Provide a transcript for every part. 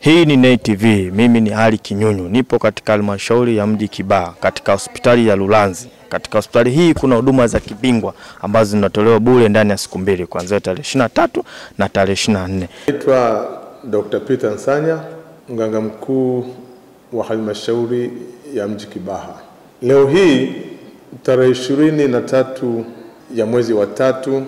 Hii ni Nay TV. Mimi ni Ali Kinyunyu, nipo katika halmashauri ya mji Kibaha katika hospitali ya Lulanzi. Katika hospitali hii kuna huduma za kibingwa ambazo zinatolewa bure ndani ya siku mbili kuanzia tarehe 23 na tarehe 24. Naitwa Dr. Peter Nsanya, mganga mkuu wa halmashauri ya mji Kibaha. Leo hii tarehe ishirini na tatu ya mwezi wa tatu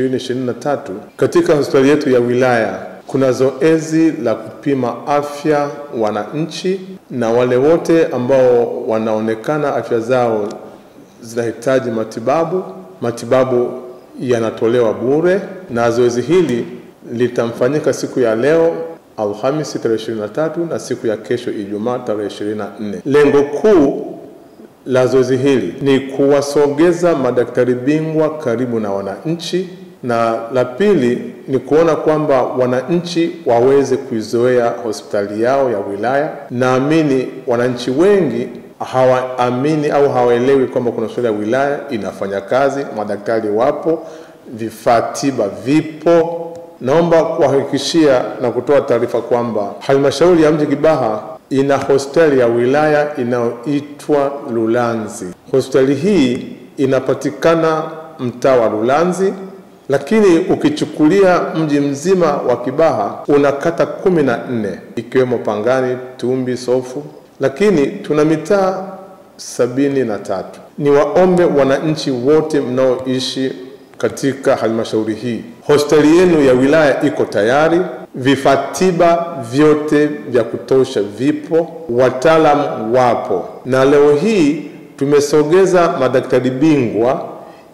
2023 katika hospitali yetu ya wilaya kuna zoezi la kupima afya wananchi na wale wote ambao wanaonekana afya zao zinahitaji matibabu. Matibabu yanatolewa bure, na zoezi hili litamfanyika siku ya leo Alhamisi tarehe 23 na siku ya kesho Ijumaa tarehe 24. Lengo kuu la zoezi hili ni kuwasogeza madaktari bingwa karibu na wananchi, na la pili ni kuona kwamba wananchi waweze kuizoea hospitali yao ya wilaya. Naamini wananchi wengi hawaamini au hawaelewi kwamba kuna hospitali ya wilaya inafanya kazi, madaktari wapo, vifaa tiba vipo. Naomba kuhakikishia na kutoa taarifa kwamba halmashauri ya mji Kibaha ina hospitali ya wilaya inayoitwa Lulanzi. Hospitali hii inapatikana mtaa wa Lulanzi, lakini ukichukulia mji mzima wa Kibaha una kata kumi na nne ikiwemo Pangani, Tumbi, Sofu, lakini tuna mitaa sabini na tatu. Ni waombe wananchi wote mnaoishi katika halmashauri hii, hospitali yenu ya wilaya iko tayari, vifaa tiba vyote vya kutosha vipo, wataalamu wapo, na leo hii tumesogeza madaktari bingwa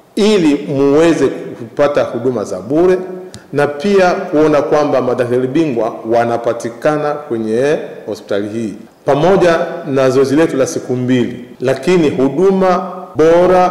ili muweze kupata huduma za bure na pia kuona kwamba madaktari bingwa wanapatikana kwenye hospitali hii pamoja na zoezi letu la siku mbili, lakini huduma bora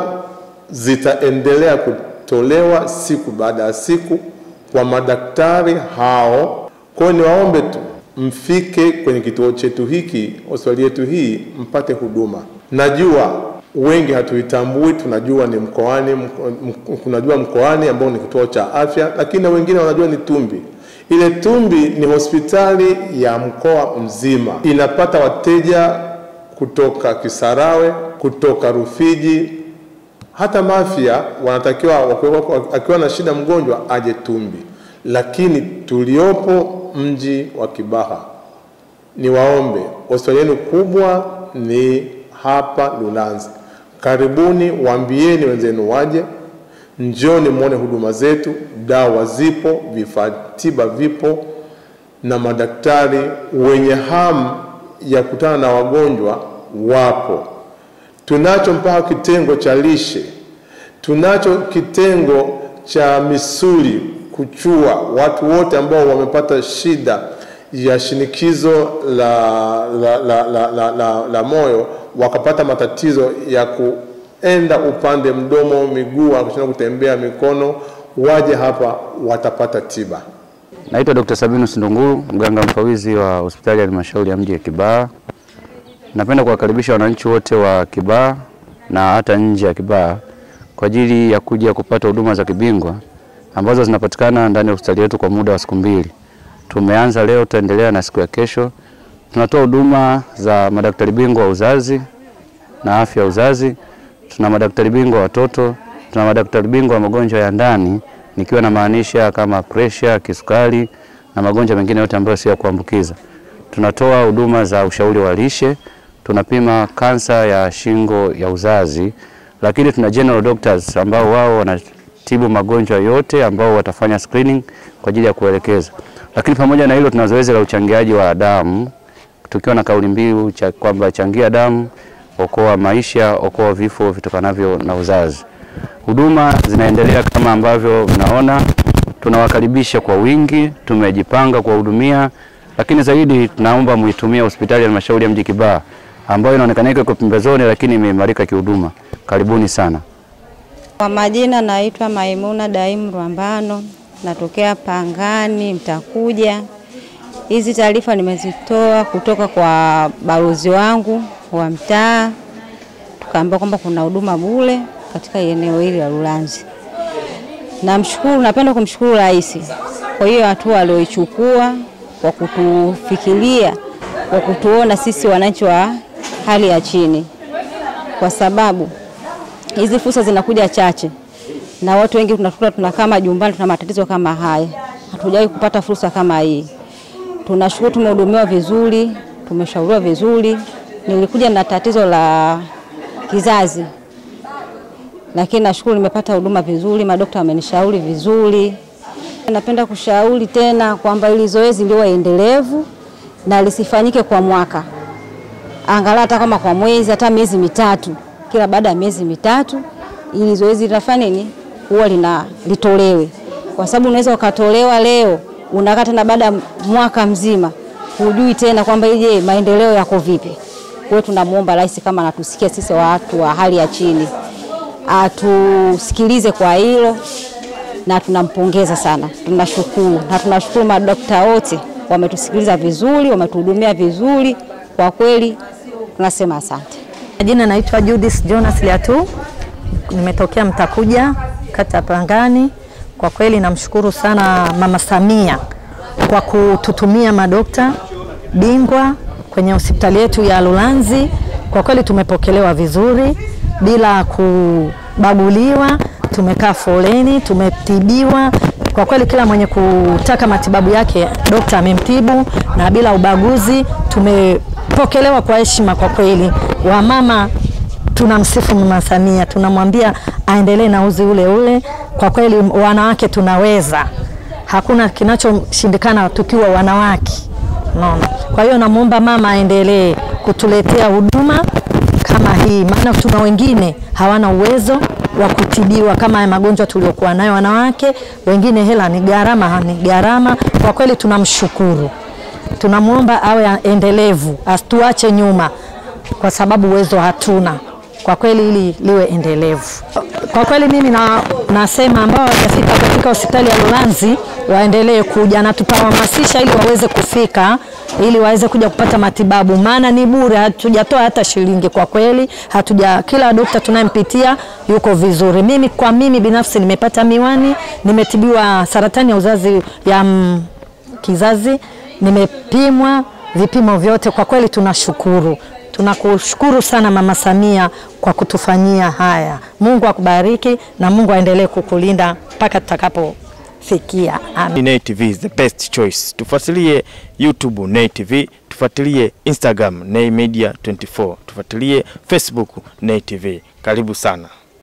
zitaendelea kutolewa siku baada ya siku kwa madaktari hao. Kwa hiyo niwaombe tu mfike kwenye kituo chetu hiki, hospitali yetu hii, mpate huduma. Najua wengi hatuitambui, tunajua ni mkoani, mko, tunajua mkoani ambao ni kituo cha afya, lakini na wengine wanajua ni Tumbi. Ile Tumbi ni hospitali ya mkoa mzima, inapata wateja kutoka Kisarawe, kutoka Rufiji, hata Mafia wanatakiwa akiwa na shida mgonjwa aje Tumbi, lakini tuliopo mji wa Kibaha, ni waombe hospitali yenu kubwa ni hapa Lulanzi. Karibuni, waambieni wenzenu waje, njoni muone huduma zetu, dawa zipo, vifaa tiba vipo, na madaktari wenye hamu ya kutana na wagonjwa wapo. Tunacho mpaka kitengo cha lishe, tunacho kitengo cha misuli kuchua, watu wote ambao wamepata shida ya shinikizo la, la, la, la, la, la, la moyo wakapata matatizo ya kuenda upande mdomo, miguu, wakashindwa kutembea, mikono, waje hapa watapata tiba. Naitwa Dr. Sabinus Ndunguru, mganga mfawizi wa hospitali ya halmashauri ya mji ya Kibaha. Napenda kuwakaribisha wananchi wote wa Kibaha na hata nje ya Kibaha kwa ajili ya kuja kupata huduma za kibingwa ambazo zinapatikana ndani ya hospitali yetu kwa muda wa siku mbili. Tumeanza leo, tutaendelea na siku ya kesho. Tunatoa huduma za madaktari bingwa wa uzazi na afya ya uzazi, tuna madaktari bingwa wa watoto, tuna madaktari bingwa wa magonjwa ya ndani, nikiwa na maanisha kama presha, kisukari na magonjwa mengine yote ambayo sio ya kuambukiza. Tunatoa huduma za ushauri wa lishe, tunapima kansa ya shingo ya uzazi, lakini tuna general doctors ambao wao wanatibu magonjwa yote ambao watafanya screening kwa ajili ya kuelekeza. Lakini pamoja na hilo tuna zoezi la uchangiaji wa damu tukiwa na kauli mbiu cha kwamba changia damu, okoa maisha, okoa vifo vitokanavyo na uzazi. Huduma zinaendelea kama ambavyo mnaona, tunawakaribisha kwa wingi, tumejipanga kuwahudumia, lakini zaidi tunaomba muitumie hospitali ya halmashauri ya mji Kibaha ambayo inaonekana iko pembezoni, lakini imeimarika kihuduma. Karibuni sana. Kwa majina naitwa Maimuna Daimu Rwambano, natokea Pangani Mtakuja. Hizi taarifa nimezitoa kutoka kwa balozi wangu wa mtaa, tukaambiwa kwamba kuna huduma bure katika eneo hili la Lulanzi. Namshukuru, napenda kumshukuru Rais kwa hiyo hatua aliyoichukua kwa kutufikiria, kwa kutuona sisi wananchi wa hali ya chini, kwa sababu hizi fursa zinakuja chache na watu wengi tunakuta tunakaa majumbani, tuna matatizo kama haya, hatujawahi kupata fursa kama hii. Tunashukuru, tumehudumiwa vizuri, tumeshauriwa vizuri. Nilikuja na tatizo la kizazi, lakini nashukuru nimepata huduma vizuri, madokta wamenishauri vizuri. Napenda kushauri tena kwamba ili zoezi liwe endelevu na lisifanyike kwa mwaka, angalau hata kama kwa mwezi, hata miezi mitatu, kila baada ya miezi mitatu, ili zoezi linafanya nini, huwa lina litolewe, kwa sababu unaweza ukatolewa leo unakaa tena baada ya mwaka mzima hujui tena kwamba ije maendeleo yako vipi. Kwa hiyo tunamuomba rais kama anatusikia sisi watu wa hali ya chini atusikilize kwa hilo, na tunampongeza sana, tunashukuru na tunashukuru madokta wote wametusikiliza vizuri, wametuhudumia vizuri. Kwa kweli tunasema asante. Jina naitwa Judith Jonas Liatu, nimetokea Mtakuja, kata ya Pangani. Kwa kweli namshukuru sana Mama Samia kwa kututumia madokta bingwa kwenye hospitali yetu ya Lulanzi. Kwa kweli tumepokelewa vizuri bila kubaguliwa, tumekaa foleni, tumetibiwa. Kwa kweli kila mwenye kutaka matibabu yake dokta amemtibu na bila ubaguzi. Tumepokelewa kwa heshima kwa kweli. Wamama tunamsifu Mama Samia, tunamwambia aendelee na uzi ule ule. Kwa kweli wanawake tunaweza, hakuna kinachoshindikana tukiwa wanawake. Unaona, kwa hiyo namuomba mama aendelee kutuletea huduma kama hii, maana tuna wengine hawana uwezo wa kutibiwa kama haya magonjwa tuliokuwa nayo wanawake. Wengine hela ni gharama, ni gharama. Kwa kweli tunamshukuru, tunamwomba awe endelevu, asituache nyuma, kwa sababu uwezo hatuna kwa kweli ili liwe endelevu. Kwa kweli mimi na, nasema ambao hawajafika katika hospitali ya Lulanzi waendelee kuja na tutawahamasisha ili waweze kufika ili waweze kuja kupata matibabu, maana ni bure, hatujatoa hata shilingi. Kwa kweli hatuja, kila dokta tunayempitia yuko vizuri. Mimi kwa mimi binafsi nimepata miwani, nimetibiwa saratani ya uzazi ya mm, kizazi, nimepimwa vipimo vyote. Kwa kweli tunashukuru. Tunakushukuru sana Mama Samia kwa kutufanyia haya. Mungu akubariki na Mungu aendelee kukulinda mpaka tutakapofikia. Amen. Nay TV is the best choice. Tufuatilie YouTube Nay TV, tufuatilie Instagram Nay Media 24, tufuatilie Facebook Nay TV. Karibu sana.